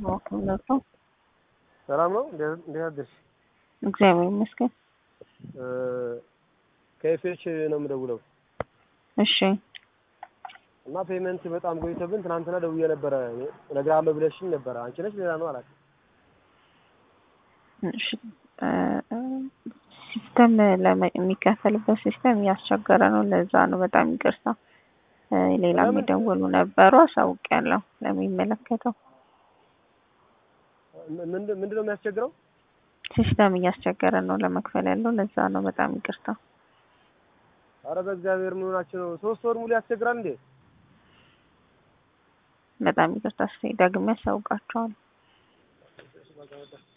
እውነት ነው። ሰላም ነው። እንዴት አደርሽ? እግዚአብሔር ይመስገን። ከኤፍኤች ነው የምደውለው እሺ እና ፔመንት በጣም ቆይቶብን ትናንትና ደውዬ ነበረ እነግርሃለሁ ብለሽኝ ነበረ። አንቺ ነሽ ሌላ ነው አላውቅም። እሺ ሲስተም የሚከፈልበት ሲስተም እያስቸገረ ነው። ለዛ ነው በጣም ይቅርታ። ሌላ የሚደውሉ ነበሩ፣ አሳውቂያለሁ ለሚመለከተው። ምንድን ነው የሚያስቸግረው? ሲስተም እያስቸገረ ነው ለመክፈል ያለው፣ ለዛ ነው በጣም ይቅርታ። አረ በእግዚአብሔር ምን ሆናችሁ ነው? ሶስት ወር ሙሉ ያስቸግራል እንዴ? በጣም ይቅርታ። እስኪ ደግሜ ያሳውቃቸዋለሁ።